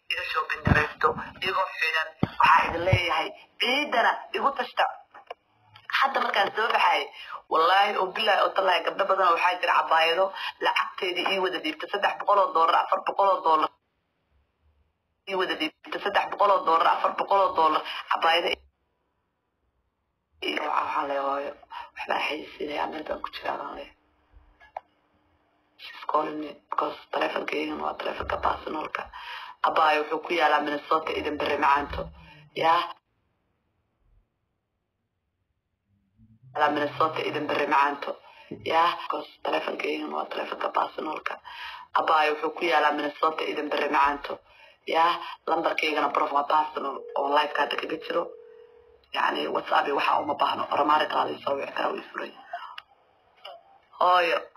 iga shoobin garaysto igoo xidhan waxaa idin leeyahay ciidana igu tashta hadda markaan soo baxay wallaahi oo bilaahi oo tallahi gabdho badan waxaa jira cabaayado lacagteedii ii wada dhiibta saddex boqol oo doolar afar boqol oo doolar ii wada dhiibta saddex boqol oo doolar afar boqol oo doolar cabaayado waxaa le hooyo waxbaa xayisiinaya meel baan ku jiraa baan leeyahay she's calling me because telefonkeygan waa telefonka personalka abaayo wuxuu ku yaalaa minnesota idan bere macaanto yaa yaalaa minnesota idan bere macaanto yaa because telefonkeygan waa telefonka personalka abaayo wuxuu ku yaalaa minnesota idan bere macaanto yaa lambarkeygana prof waa personal oo liveka hadda kaga jiro yani whatsapp iyo waxa uma baahno oramaari qaada soo wici karaa way furay hooyo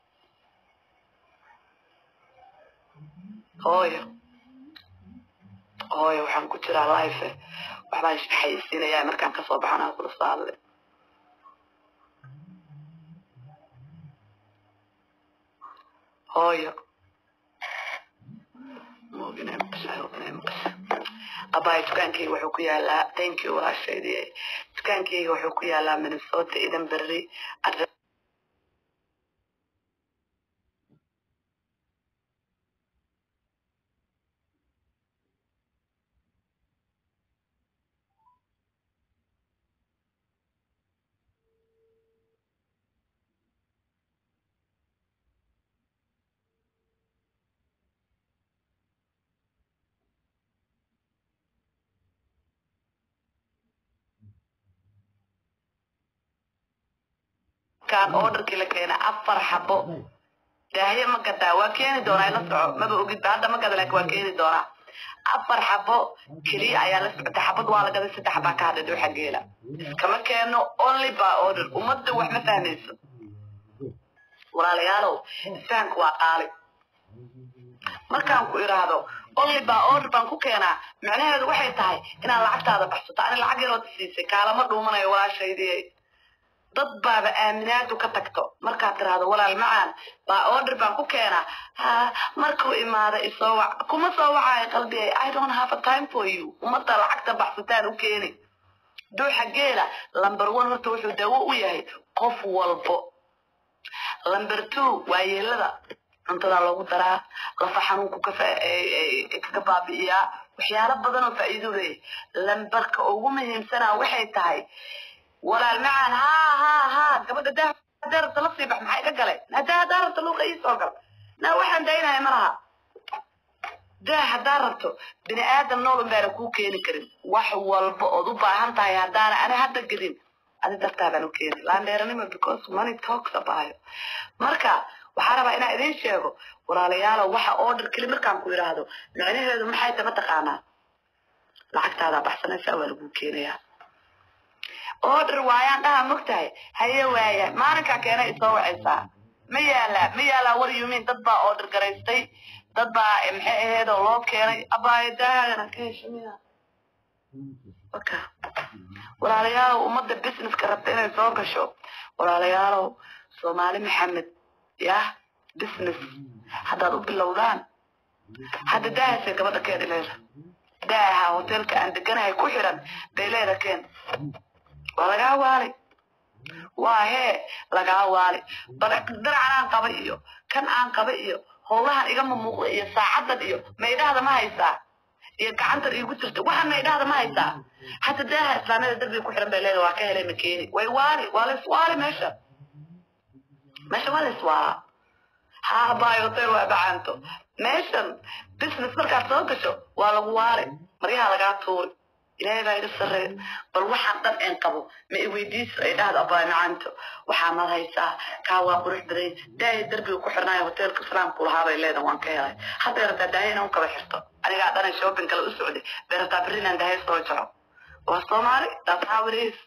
hooyo hooyo waxaan ku jiraa life waxbaan xayisiinayaa markaan kasoo baxana kula saadle hooyo moogina maqashay inay maqashay abaay dukaankeyga wuxuu ku yaalaa thank you walaashaydi dukaankeyga wuxuu ku yaalaa minnesota idan berri kan orderkii la keenay afar xabo daahye ma gadaa waa keeni doonaa ila soco maba ogidba hadda ma gada laakin waa keeni doonaa afar xabo keliya ayaa la socotay xabad waa la gaday saddex baa ka hadhay dhuuxa geela iskama keeno only by order ummadda wax ma fahmayso walaalayaalow isfahanka waa qaali markaan ku iraahdo only by order baan ku keenaa macnaheedu waxay tahay inaad lacagtaada baxsato ani lacag yarood siisay kaalama dhuumanayo walaashaydii dad baaba aaminaadu ka tagto markaad tiraahdo walaal macaan baa order baan ku keenaa ha markuu imaada isoo wac kuma soo wacaayo qalbigay i don't have a time for you ummadda lacagta baxsataan u keeni duuxa geela number one horta wuxuu dawo u yahay qof walbo number two waa yeelada cuntadaa loogu daraa lafa xanuunku kaga baabi'iyaa waxyaalo badan oo faa'iido leeyahay lambarka ugu muhiimsanaa waxay tahay walaal macaan haa haa haa gabadha daa hadaa rabta la sii bax maxaa iga galay hadaa hadaa rabta luuqa ii soo gal naa waxaan daynaya ma laha daa haddaa rabto bini aadam nool un baana kuu keeni karin wax walba ood u baahan tahay haddaana ani hadda gelin adi dartaabaan u keeni laandheeranimo because money talks about marka waxaa rabaa inaan idiin sheego walaalayaalow waxa order keli markaan ku idhaahdo micnaheedu maxay tahay mataqaanaa lacagtaadaa baxsanaysaa waa laguu keenayaa order waayaan dhaha mogtahay haye waaya maalinkaa keena isoo wacaysaa ma yaalaa ma yaalaa war yumin dad baa order garaystay dad baa maxay aheed oo loo keenay abaayo daahagana ka heshamiya waka walaalayaalow ummadda businesska rabta inay soo gasho walaalayaalow soomaali maxamed yah business haddaad u bilowdaan hadda daahasay gabadha keeni leeda daaha hotelka aan deganahay ku xiran bay leeda keen waa lagaa waali waa hee lagaa waali bal diracan aan qaba iyo kan aan qaba iyo howlahan igama muuqda iyo saacadan iyo maydhahda ma haysaa iyo gacantan iigu jirta waxaan maydhahda ma haysaa hata daaha islaamiyada derbiga ku xiran bay leeda waa ka helay makeeni way waali waa la iswaali meesha meesha waa la iswaalaa haa baay hotel waa bacaanto meeshan business markaad soo gasho waa lagu waali maryaha lagaa tuuri ilaahay baa iga sarreeya bal waxaan dhan een qabo ma i weydiiso ay dhahdo abaay macaanto waxaa mad haysaa kaa waa qurux baday daahay derbiga ku xirnaayo hoteelka islaamku lahaa bay leedahay waan ka helay hadday rabtaa daahay inaan kaba xirto anigaa dhanay shopping kale u socday bay rabtaa berri inaan daahay soo jaro waa soomaali that's how it is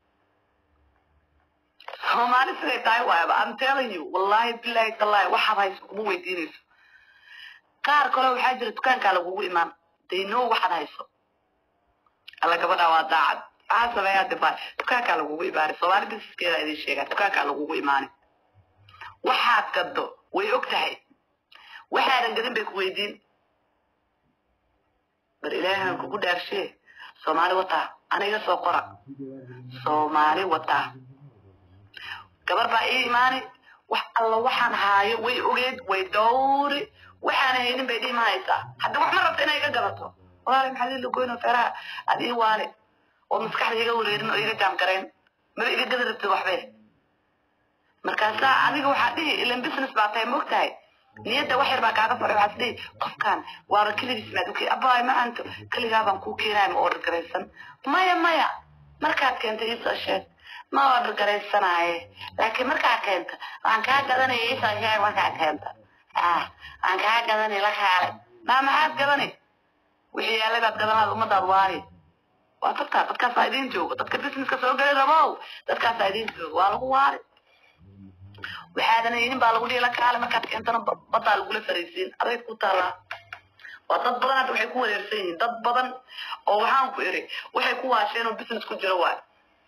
soomaali siday tahay waayaba i'm telling you wallahi billahi tallahi waxaad hayso kuma weydiinayso qaar kale waxaa jira dukaankaa lagugu imaan they know waxaad hayso alla gabadha waa daacad maxaa sameeyaa dibaa dukaankaa lagugu imaanay soomaali businesskeeda idin sheegaa dukaankaa lagugu imaanay waxaad gaddo way og tahay waxaadan gadin bay ku weydiin bar ilaahan kugu dhaarshe soomaali wataa aniga soo qora soomaali wataa gabar baa ii imaani wax alla waxaan haayo way ogeed way dowri waxaan haynin bay dhihi mahaysaa hadda wax ma rabta inay iga gadato walaali maxaa lii lagoyno feeraha aad ii waale oo maskaxda iga wareerin oo iga jaamgareen maba iga gadi rabtid waxbe markaasaa adiga waxaa dhihi ilan business baa tahay mogtahay niyadda wax yar baa kaaga faray waxaas dhihi qofkan waaba keligiis maad ukeen abaay ma anto keligaa baan kuu keenaya ma order garaysan maya maya markaad keenta iisoo sheeg ma order garaysanaaye laakiin markaa keenta waan kaa gadanaya iisoo sheeg markaa keenta ah waan kaa gadani la kaale maa maxaad gadani wixii yaalay baad gadanaad ummadaad waari waa dadkaa dadkaasaa idiin joogo dadka businesska soo geli rabow dadkaasaa idiin joogo waa lagu waari waxaadan haynin baa lagu dhihi la kaale markaad keentana baddaa lagula fariisiin aday ku taalaa waa dad badan hadda waxay ku wareersan yihiin dad badan oo waxaan ku iri waxay ku waasheen oo business ku jiro waay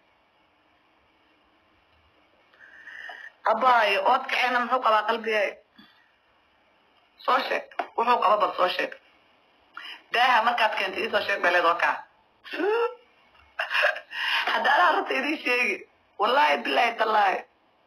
abaayo ood kaceena muxuu qabaa qalbigay soo sheeg wuxuu qaba bal soo sheeg daaha markaad keentay iisoo sheeg bay leed kaa hadda adaa runta idiin sheegi wallaahi bilaahi tallaahi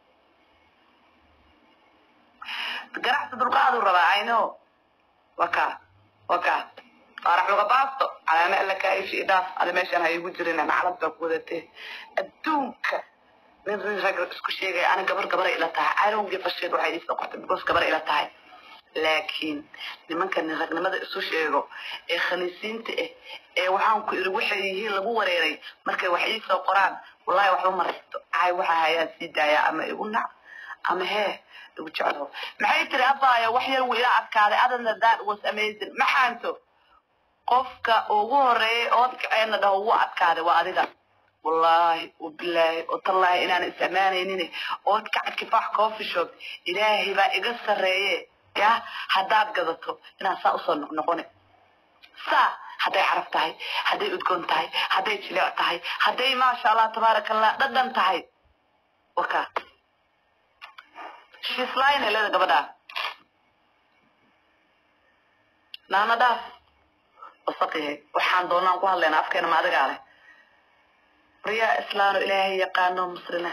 ganacsi dulqaaduu rabaa ayno waka waka faarax luga baasto calaame alla kaayishi idhaaf ada meeshaan ha igu jirin naclad baa ku wadatee adduunka nin rin rag isku sheegaya ana gabar gabara ila tahay irongi fasheed waxay iisoo qortay because gabara ila tahay laakiin nimanka nin ragnimada isu sheego ee khaniisiinta ah ee waxaan ku iri waxay yihiin lagu wareeray markay wax iisoo qoraan wallahi waxba maraysto ay waxa hayaan sii daayaa ama igu nac ama hee igu jeclo maxay tiri abaayo wax yar wuu ila adkaaday adana that was amazing maxaanto qofka ugu horeeyay ood kaceena dhaho wuu adkaaday waa adiga wallaahi wabilaahi watallaahi inaan is ammaanaynin ood kacad kifaax coffee shop ilaahay baa iga sarreeye ya haddaad gadato inaan saa usoo noqnoqone saa hadday caraf tahay hadday udgoon tahay hadday jilic tahay hadday maasha allah tabaaraka allah dhadhan tahay waka shiislaayna leeda gabadhaa naana dhaaf wasaqihe waxaan doonaan ku hadlayna afkeena ma adigaa leh riyaa islaano ilaahay yaqaano muslina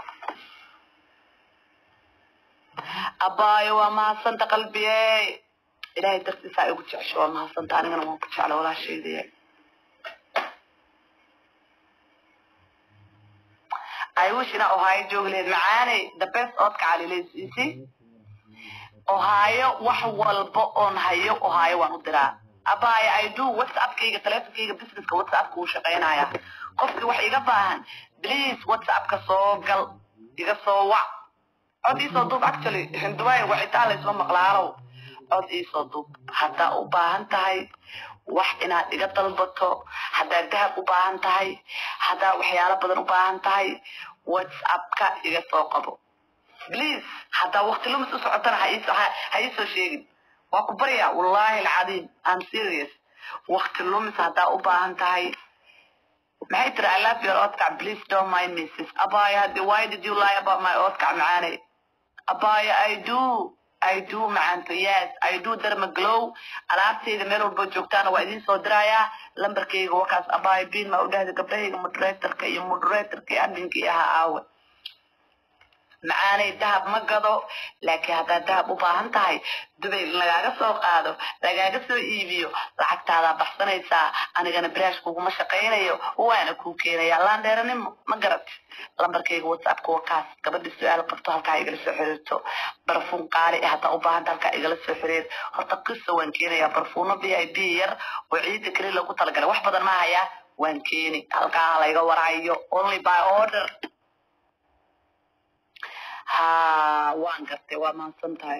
abaayo waa mahadsanta qalbiye ilaahay dartiisaa igu jecesho waa mahadsanta anigana waan ku jecla walaashaydiye I wish ina ohaayo joogi lahayd macaaney the best oodka calileysiisi ohaayo wax walba oon hayo ohaayo waan u diraa abaayo i do whatsappkayga teleefonkayga businesska whatsappka uu shaqaynaya qofkii wax iga baahan please whatsappka soo gal iga soo wac cod iisoo duub actually hinduway wacitaan laysma maqlaalow cod iisoo duub haddaa u baahan tahay wax inaad iga dalbato haddaad dahab u baahan tahay haddaa waxyaalo badan u baahan tahay whatsappka iga soo qabo please haddaa waqti lumis u socotana ha iisoo sheegin waa ku baryaa wallahi alcadiim am serious waqti lumis haddaa u baahan tahay maxay tiri i love your odkac please don't mind me sis abaya hadi why did you lie about my odkac macaane abaya i do i do macaanto yes i do darma glow alaabtayda meel walba joogtaana waa idiin soo dirayaa lambarkayga wakaas abaya bin ma u dhahda gabdhahayga moderatorka iyo moderatorka iyo adminkii ahaa aawe macaanay dahab ma gado laakiin haddaad dahab u baahan tahay dubay lagaaga soo qaado lagaaga soo iibiyo lacagtaadaa baxsanaysaa anigana biraash kuguma shaqaynayo waana kuu keenaya laandheeranimo ma garat lambarkayga whatsappka waa kaas gabadha su-aal qabto halkaa igala soo xiriirto barfuun qaali ah haddaa u baahanta halkaa igala soo xiriir horta qisa waan keenayaa barfuuno v i b yar oo ciida keli lagu talagalay wax badan ma hayaa waan keeni halkaa layga waraayo only by order ha waan gartay waa mahadsan tahay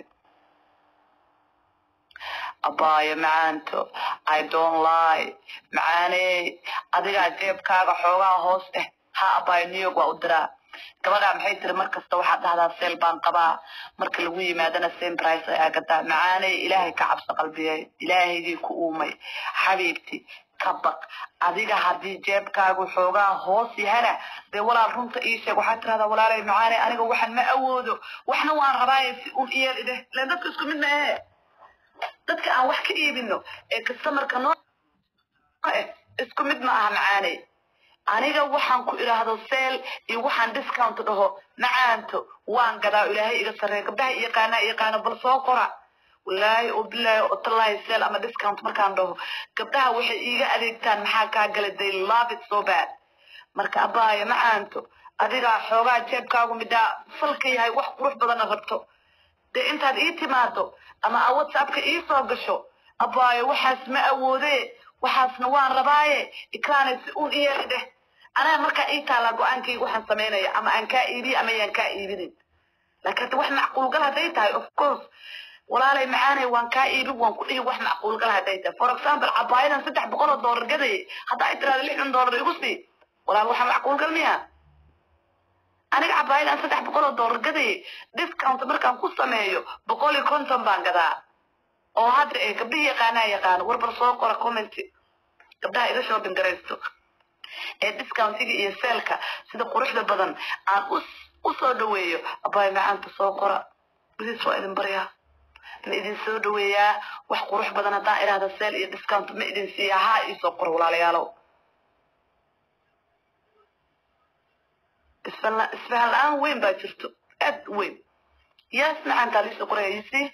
abaayo macaanto i don't lie macaaney adigaa jeebkaaga xoogaa hoos eh ha abaayo new york waa u diraa gabadhaa maxay tiri mar kasta waxaad dhahdaa seel baan qabaa marka lagu yimaadana same price ayaa gadaa macaaney ilaahay ka cabso qalbiyey ilaahaygii ku uumay xabiibti ka baq adiga haddii jeebkaagu xoogaa hoos yahana dee walaal runta ii sheeg waxaad tirahdaa walaalay macaaney aniga waxan ma awoodo waxna waan rabaaye si un iyeel ideh len dadka isku mid ma ahe dadka aan wax ka iibino ee customerka noo isku mid ma aha macaaney aniga waxaan ku idhaahdo seel iyo waxaan discount dhaho macaanto waan gadaa ilaahay iga sarreeya gabdhaha iyaqaanaa iyaqaano bal soo qora wallaahi oo bilaahi oo tallaahi seel ama discount markaan dhaho gabdhaha waxay iiga adeegtaan maxaa kaa gala they love it so bad marka abbaaya macaanto adigaa xoogaa jeebkaagu middaa falka yahay wax qurux badanna rabto dee intaad ii timaado ama a whatsappka ii soo gasho abbaayo waxaas ma awoodee waxaasna waan rabaaye ikraanay si uun iyeeli dheh anaa markaa ii taallaa go-aankayga waxaan samaynaya ama aan kaa iibiye ama yaan kaa iibinin laakiin hadda wax macquulgal hadday tahay of course walaalay macaanay waan kaa iibin waan ku dhihi wax macquulgal hadday tahay for example cabaayadan saddex boqol oo doolar gadayay haddaa ay tiraada lixdan doolar igu sii walaal waxaa macquulgal miya aniga cabaayadan saddex boqol oo doolar gadayay discount markaan ku sameeyo boqol iyo konton baan gadaa oo hadda ee gabdhihi yaqaanaa yaqaano warbar soo qora commenty gabdhaha iga shopping garaysto ee discountiga iyo seelka sida quruxda badan aan u soo dhaweeyo abaay macaanta soo qora bidis waa idin baryaa ma idin soo dhaweeyaa wax qurux badan haddaan idhaahda seel iyo discount ma idin siiyaa haa iisoo qora walaalayaalow isfahan la-aan weyn baa jirto aad weyn yaas macaantaa liisoo qoraya yisii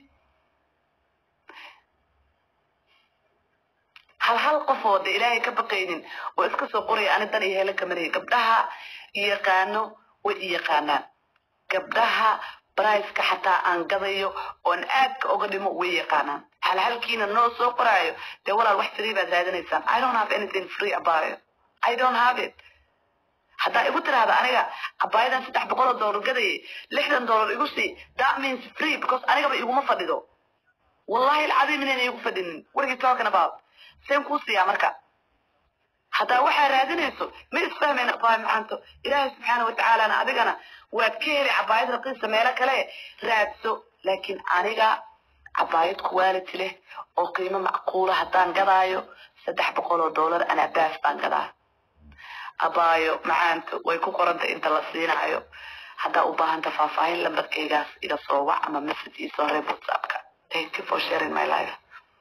hal hal qof oo de ilaahay ka baqaynin oo iska soo qoraya ani dan iyo hele kamaraya gabdhaha yaqaano way i yaqaanaan gabdhaha briceka xataa aan gadayo oon aadka oga dhimo way yaqaanaan hal halkiina noo soo qoraayo dee walaal wax free baad raadinaysaan i don't have anything free about it i don't have it haddaa igu tiraahda aniga abaayadan saddex boqol oo doolar gadayay lixdan doolar igu sii that means free because anigaba iguma fadhido wallahi alcadiim inayna igu fadhinin what are you talking about seen kuu siiyaa marka haddaa waxaa raadinayso ma isfahmayna abaay macanto ilaahay subxaana watacaalana adigana waad ka heli cabaayad raqiisa meelo kale raadso laakiin aniga cabaayad quality leh oo qiimo macquula haddaan gadaayo saddex boqol oo doolar anaa baas baan gadaa abaayo macaanto way ku qoranta inta la siinaayo haddaa u baahanta faahfaahin lambarkaygaas iga soo wac ama message iisoo reeb whatsappka thank you for sharing my life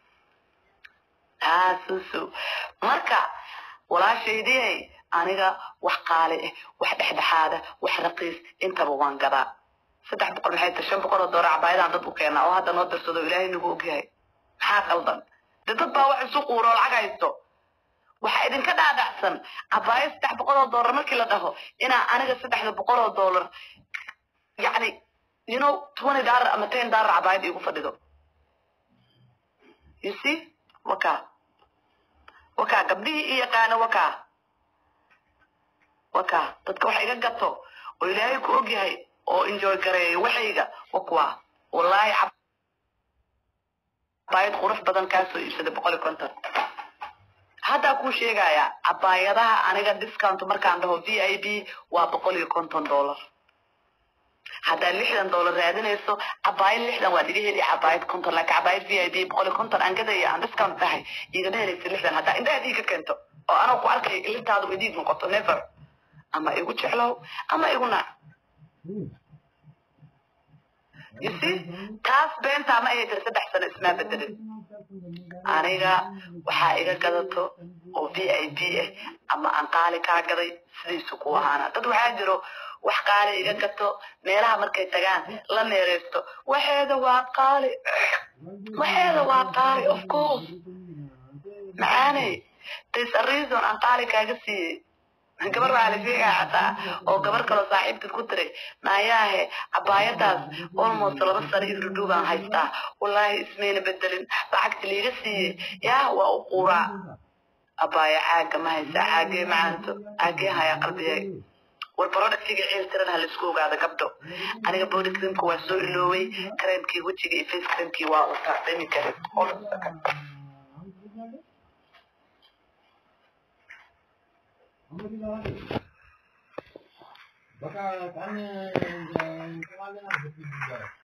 taasusu marka walaashaydiyay aniga wax qaali ah wax dhexdhexaada wax raqiis intaba waan gadaa saddex boqol maxay tahay shan boqol oo doolar cabaayadaan dad u keenaa oo hadda noo darsado ilaahay nagu ogyahay maxaa qaldan de dad baa wax isu quuro lacag haysto waxaa idinka dhaadhacsan cabaayad saddex boqol oo doolar markii la dhaho inaa aniga saddexda boqol oo doolar yacni you know twenty dollar ama ten dollar cabaayad igu fadhido you see wakaa wakaa gabdhihii i yaqaano wakaa wakaa dadka wax iga gato oo ilaahay ku ogyahay oo enjoy gareeyo waxayga wa kuwa wallaahi cabaayad qurux badan kaasoo iibsaday boqol iyo konton haddaa kuu sheegaya cabaayadaha aniga discount markaan dhaho v i b waa boqol iyo konton dollar haddaad lixdan doolar raadinayso cabaayad lixdan waa dhiga heli cabaayad konton laakiin cabaayad v i b boqol iyo konton aan gadaya aan discount tahay igama helaysa lixdan haddaa indhaha dhiig ka keento oo anoo ku arkaya ilintaadu idiig noqoto never ama igu jeclow ama igu naac you see taas beentaa ma ayay tiri saddex sano ismaa bedelin aniga waxaa iga gadato oo v i b ah ama aan qaali kaa gaday sidiisu ku ahaana dad waxaa jiro wax qaali iga gato meelaha markay tagaan la meereysto waxeeda waa qaali waxeeda waa qaali of course macaaney there's a reason aan qaali kaaga siiyey gabar waxaa la sheegaa xataa oo gabar kaloo saaxiibtad ku tiray naayaahe cabaayadaas almost laba sano irudhow baan haystaa wallaahi ismayna bedelin lacagta liiga siiyey yaa waa u quuraa abaaya caaga ma haysaa caagee macaanto caagee hayaa qalbiyay war productiga ciil tiran ha laisku ogaado gabdho aniga body creamka waa soo ilooway creamkii wejiga iyo face creamkii waa wataa dhimi karin hold on a second Baka kanya kemarin ada